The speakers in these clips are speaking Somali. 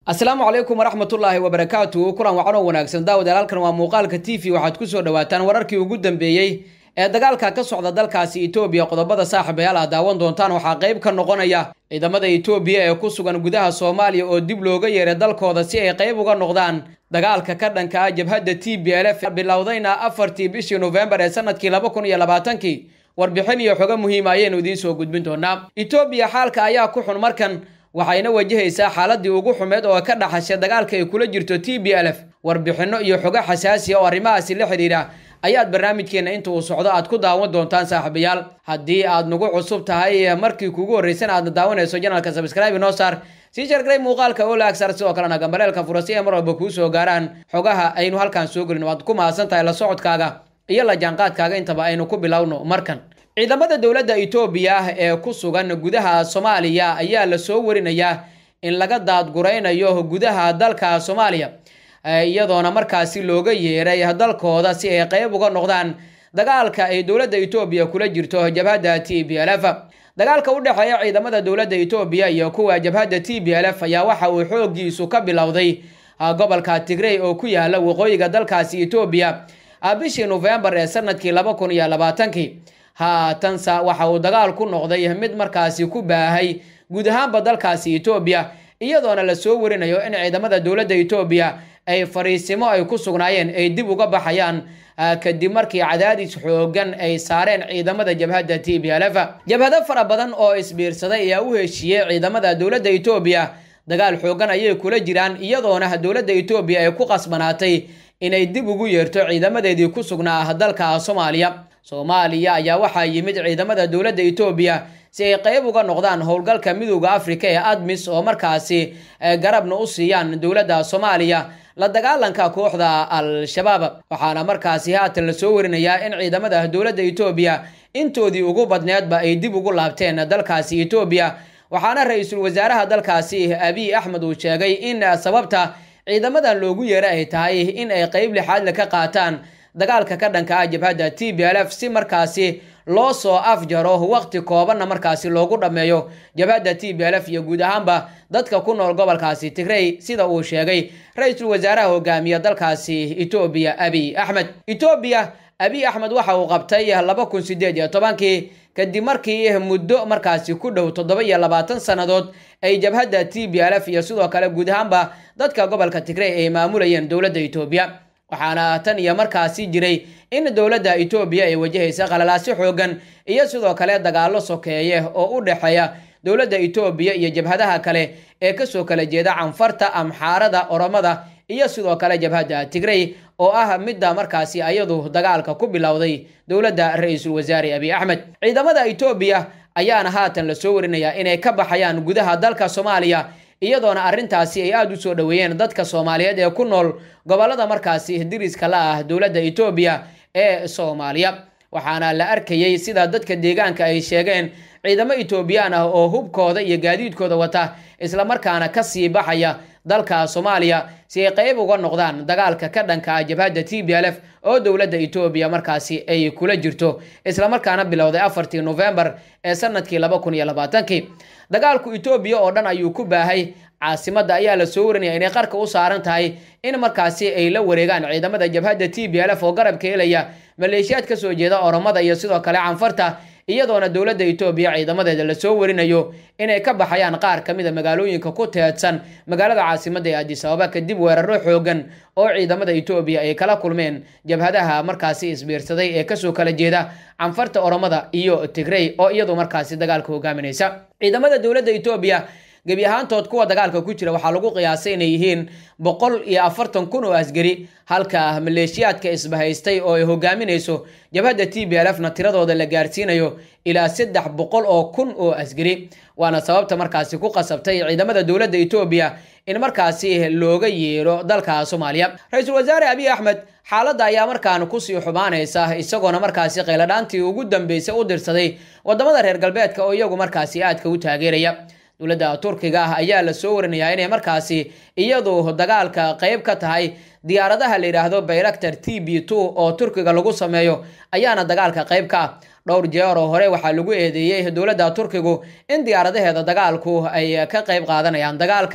asalaamu calaykum waraxmatullaahi wabarakaatu kulan wacan oo wanaagsan daawadayaal halkan waa muuqaalka t v waxaad ku soo dhawaataan wararkii ugu dambeeyey ee dagaalka ka socda dalkaasi etoobiya qodobada saaxiibayaal aad daawan doontaan waxaa qayb ka noqonaya ciidamada etoobiya ee ku sugan gudaha soomaaliya oo dib looga yeeray dalkooda si ay qayb uga noqdaan dagaalka ka dhanka ah jabhadda t b l f bilowdayna afartii bishii nofembar ee sanadkii laba kun iyo labaatankii warbixin iyo xogo muhiima ayaynu idiin soo gudbin doonaa etoobiya xaalka ayaa ku xun markan waxayna wajahaysaa xaaladii ugu xumeed oo ka dhaxashay dagaalka ay kula jirto t b l f warbixinno iyo xogo xasaasiya oo arrimahaasi la xidhiidha ayaad barnaamijkeenna inta uu socdo aad ku daawan doontaan saaxiibayaal haddii aad nagu cusub tahay markii kugu horreysan aadna daawanayso janalka sabscribe noo saar sii shargalay muuqaalka oo laagsar sidoo kalena gambaleelka fura si ay mar walba kuu soo gaaraan xogaha aynu halkaan soo gelin waad ku mahadsan tahay la socodkaaga iyo la jaanqaadkaaga intaba aynu ku bilowno markan ciidamada dowladda etoobiya ee ku sugan gudaha soomaaliya ayaa la soo warinayaa in laga daadguraynayo gudaha dalka soomaaliya iyadoona markaasi looga yeeray dalkooda si ay qayb uga noqdaan dagaalka ay dowladda etoobiya kula jirto jabhadda t b l f dagaalka u dhexeeya ciidamada dowladda etoobiya iyo kuwa jabhadda t b l f ayaa waxa uu xoogiisu ka bilowday gobolka tigrey oo ku yaala waqooyiga dalkaasi etoobiya bishii nofembar ee sanadkii laba kun iyo labaatankii haatanse waxa uu dagaal ku noqday mid markaasi ku baahay guud ahaanba dalkaasi etoobiya iyadoona la soo warinayo in ciidamada dowladda etoobiya ay fariisimo ay ku sugnaayeen ay dib uga baxayaan kadib markii cadaadis xoogan ay saareen ciidamada jabhadda t b l f jabhado fara badan oo isbiirsaday ayaa u heshiiyey ciidamada dowladda etoobiya dagaal xoogan ayay kula jiraan iyadoona dowladda etoobiya ay ku qasbanaatay inay dib ugu yeerto ciidamadeedii ku sugnaa dalka soomaaliya soomaaliya ayaa waxaa yimid ciidamada dowladda etoobiya si ay qayb uga noqdaan howlgalka midooda afrika ee admis oo markaasi garabna u siiyaan dowladda soomaaliya la dagaalanka kooxda al-shabaab waxaana markaasi haatan lasoo warinayaa in ciidamada dowladda etoobiya intoodii ugu badneedba ay dib ugu laabteen dalkaasi etoobiya waxaana ra-iisul wasaaraha dalkaasi abiy axmed uu sheegay in sababta ciidamadan loogu yeera ay tahay in ay qayb lixaadle ka qaataan dagaalka ka dhanka ah jabhadda t b l f si markaasi loo soo afjaro waqti koobanna markaasi loogu dhammeeyo jabhadda t b l f iyo guud ahaanba dadka ku nool gobolkaasi tigrey sida uu sheegay ra-iisul wasaaraha hogaamiya dalkaasi etoobiya abiy axmed etoobiya abiy axmed waxa uu qabtay laba kun sideed iyo tobankii kadib markii muddo markaasi ku dhow toddoba iyo labaatan sannadood ay jabhadda t b l f iyo sidoo kale guud ahaanba dadka gobolka tigrey ay maamulayeen dowladda etoobiya waxaana tan iyo markaasi jiray in dowladda etoobiya ay wajahaysa qalalaasyo xoogan iyo sidoo kale dagaallo sokeeye oo u dhexeeya dowladda etoobiya iyo jabhadaha kale ee kasoo kala jeeda canfarta amxaarada oromada iyo sidoo kale jabhadda tigrey oo ah midda markaasi ayadu dagaalka ku bilowday dowladda ra-iisul wasaare abiy axmed ciidamada etoobiya ayaana haatan lasoo warinayaa inay ka baxayaan gudaha dalka soomaaliya iyadoona arrintaasi ay aada u soo dhoweeyeen dadka soomaaliyeed ee ku nool gobolada markaasi diriska la ah dowladda etoobiya ee soomaaliya waxaana la arkayey sida dadka deegaanka ay sheegeen ciidamo etoobiyaan ah oo hubkooda iyo gaadiidkooda wata islamarkaana kasii baxaya dalka soomaaliya si ay qayb uga noqdaan dagaalka ka dhanka ah jabhadda t b l f oo dowladda etoobiya markaasi ay kula jirto islamarkaana bilowday afartii nofembar ee sanadkii laba kun iyo labaatankii dagaalku etoobiya oo dhan ayuu ku baahay caasimadda ayaa la soo warinaya inay qarka u saaran tahay in markaasi ay la wareegaan ciidamada jabhadda t b l f oo garabka helaya maleeshiyaad kasoo jeeda oromada iyo sidoo kale canfarta iyadoona dowladda etoobiya ciidamadeeda lasoo warinayo inay ka baxayaan qaar ka mid a magaalooyinka ku teedsan magaalada caasimadda ee adis ababa kadib weeraro xoogan oo ciidamada etoobiya ay kala kulmeen jabhadaha markaasi isbiirsaday ee kasoo kala jeeda canfarta oromada iyo tigrey oo iyadu markaasi dagaalka hogaaminaysa ciidamada dowladda etoobiya gebi ahaantood kuwa dagaalka ku jira waxaa lagu qiyaasay inay yihiin boqol iyo afartan kun oo asgari halka maleeshiyaadka isbahaystay oo ay hogaaminayso jabhadda t b l f na tiradooda la gaarsiinayo ilaa saddex boqol oo kun oo asgari waana sababta markaasi ku qasabtay ciidamada dowladda etoobiya in markaasi looga yeero dalka soomaaliya ra-iisul wasaare abiy axmed xaaladda ayaa markaan kusii xumaanaysa isagoona markaasi qayladhaantii ugu dambeysay u dirsaday wadamada reer galbeedka oo iyagu markaasi aadka u taageeraya dowladda turkiga ah ayaa la soo warinayaa inay markaasi iyadu dagaalka qayb ka tahay diyaaradaha la yidhaahdo bayraktar t b two oo turkiga lagu sameeyo ayaana dagaalka qayb ka ah dhowr jeer oo hore waxaa lagu eedeeyey dowladda turkigu in diyaaradaheeda dagaalku ay ka qayb qaadanayaan dagaalka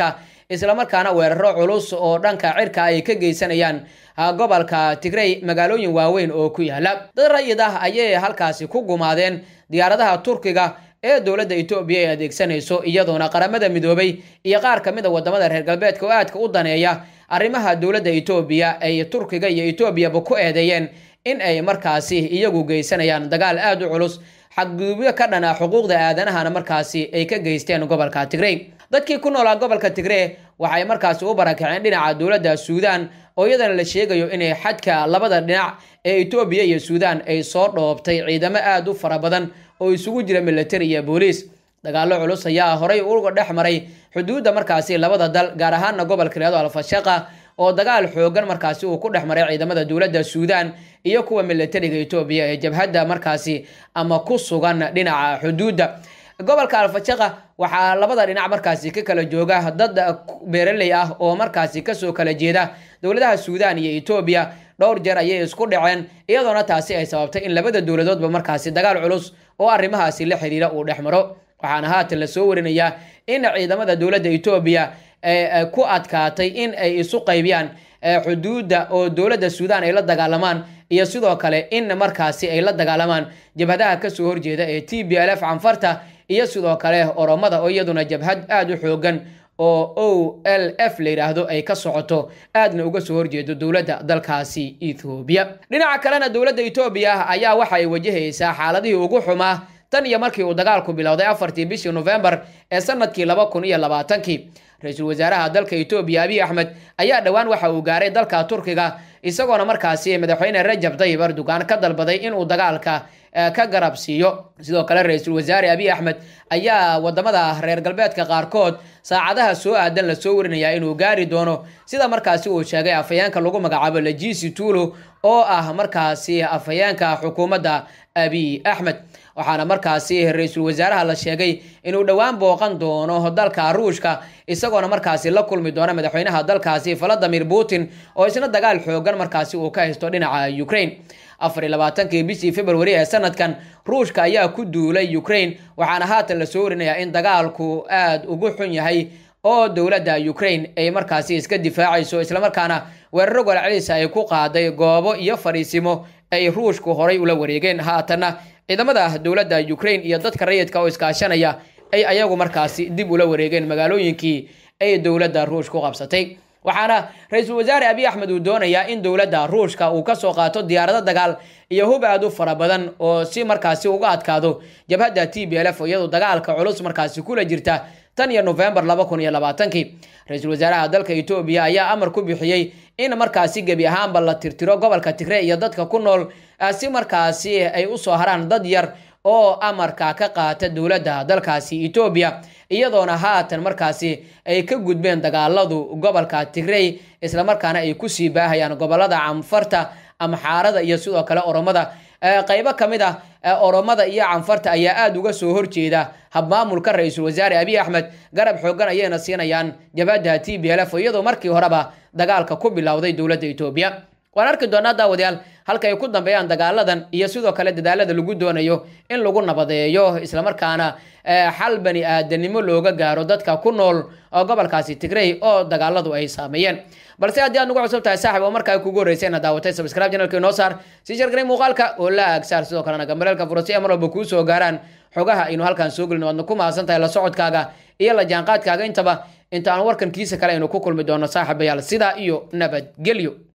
islamarkaana weeraro culus oo dhanka cirka ay ka geysanayaan gobolka tigrey magaalooyin waaweyn oo ku yaala dad rayid ah ayay halkaasi ku gumaadeen diyaaradaha turkiga ee dowladda etoobiya ay adeegsanayso iyadoona qaramada midoobay iyo qaar ka mid a wadamada reer galbeedka oo aadka u daneeya arrimaha dowladda etoobiya ay turkiga iyo etoobiyaba ku eedeeyeen in ay markaasi iyagu geysanayaan dagaal aada u culus xadgudubyo ka dhana xuquuqda aadanahana markaasi ay ka geysteen gobolka tigrey dadkii ku noolaa gobolka tigree waxay markaasi u barakaceen dhinaca dowladda suudaan oo iyadana la sheegayo inay xadka labada dhinac ee etoobiya iyo suudaan ay soo dhoobtay ciidamo aada u fara badan oo isugu jira militari iyo booliis dagaallo culus ayaa horay uga dhex maray xuduudda markaasi labada dal gaar ahaana gobolka leedo alfashaqa oo dagaal xoogan markaasi uu ku dhex maray ciidamada dowladda suudaan iyo kuwa militariga etoobiya ee jabhadda markaasi ama ku sugan dhinaca xuduudda gobolka alfashaqa waxaa labada dhinac markaasi ka kala jooga dad beeraley ah oo markaasi kasoo kala jeeda dowladaha suudaan iyo etoobiya dhowr jeer ayay isku dhaceen iyadoona taasi ay sababtay in labada dowladoodba markaasi dagaal culus oo arrimahaasi la xiriira uu dhex maro waxaana haatan lasoo warinayaa in ciidamada dowladda etoobiya ku adkaatay in ay isu qaybiyaan xuduudda oo dowladda suudaan ay la dagaalamaan iyo sidoo kale in markaasi ay la dagaalamaan jabhadaha kasoo horjeeda ee t b l f canfarta iyo sidoo kale oromada oo iyaduna jabhad aada u xoogan oo o l f la yidhaahdo ay ka socoto aadna uga soo horjeedo dowladda dalkaasi ethoobiya dhinaca kalena dowladda etoobiya ayaa waxa ay wajahaysaa xaaladihii ugu xumaa tan iyo markii uu dagaalku bilowday afartii bishii nofembar ee sanadkii laba kun iyo labaatankii ra-iisul wasaaraha dalka etoobiya abiy axmed ayaa dhowaan waxa uu gaaray dalka turkiga isagoona markaasi madaxweyne rajab tayyib erdogan ka dalbaday inuu dagaalka ka garab siiyo sidoo kale ra-iisul wasaare abiy axmed ayaa wadamada reer galbeedka qaarkood saacadaha soo aadan lasoo warinayaa inuu gaari doono sida markaasi uu sheegay afhayeenka lagu magacaabo lajisi tuulo oo ah markaasi afhayeenka xukuumadda abiy axmed waxaana markaasi ra-iisul wasaaraha la sheegay inuu dhowaan booqan doono dalka ruushka isagoona markaasi la kulmi doona madaxweynaha dalkaasi valadimir putin oo isna dagaal xoogan markaasi uu ka haysto dhinaca ukraine afar iyo labaatankii bishii februari ee sanadkan ruushka ayaa ku duulay ukraine waxaana haatan lasoo warinayaa in dagaalku aada ugu xun yahay oo dowladda ukraine ay markaasi iska difaacayso islamarkaana weeraro golcelisa ay ku qaaday goobo iyo fadhiisimo ay ruushku horay ula wareegeen haatanna ciidamada dowladda ukraine iyo dadka rayidka oo iskaashanaya ay ayagu markaasi dib ula wareegeen magaalooyinkii ay dowladda ruushka u qabsatay waxaana ra-iisul wasaare abiy axmed uu doonayaa in dowladda ruushka uu kasoo qaato diyaarado dagaal iyo hub aad u fara badan oo si markaasi uga adkaado jabhadda t b l f iyadoo dagaalka culus markaasi kula jirta tan iyo nofembar laba kun iyo labaatankii ra-iisul wasaaraha dalka etoobiya ayaa amar ku bixiyey in markaasi gebi ahaanba la tirtiro gobolka tigre iyo dadka ku nool si markaasi ay usoo haraan dad yar oo amarka ka qaata dowladda dalkaasi etoobiya iyadoona haatan markaasi ay ka gudbeen dagaaladu gobolka tigrey islamarkaana ay kusii baahayaan gobolada canfarta amxaarada iyo sidoo kale oromada qaybo ka mid ah oromada iyo canfarta ayaa aada uga soo horjeeda habmaamulka ra-iisul wasaare abiy axmed garab xoogan ayayna siinayaan jabhadda t b l f iyadoo markii horeba dagaalka ku bilowday dowladda etoobiya waan arki doonaa daawadayaal halka ay ku dambeeyaan dagaaladan iyo sidoo kale dadaalada lagu doonayo in lagu nabadeeyo islamarkaana xal bani aadanimo looga gaaro dadka ku nool gobolkaasi tigrey oo dagaaladu ay saameeyeen balse haddii aad nagu cusub tahay saaxib oo markaa kugu horreysay inaad daawatay subscribe channelka inoo saar sii shargaray muuqaalka oo la agsaar sidoo kalena gambareelka furasi ee mar walba kuu soo gaaraan xogaha aynu halkaan soo gelin waadna ku mahadsan tahay la socodkaaga iyo la jaanqaadkaaga intaba inta aan warkan kiisa kale aynu ku kulmi doono saaxiibayaal sidaa iyo nabadgelyo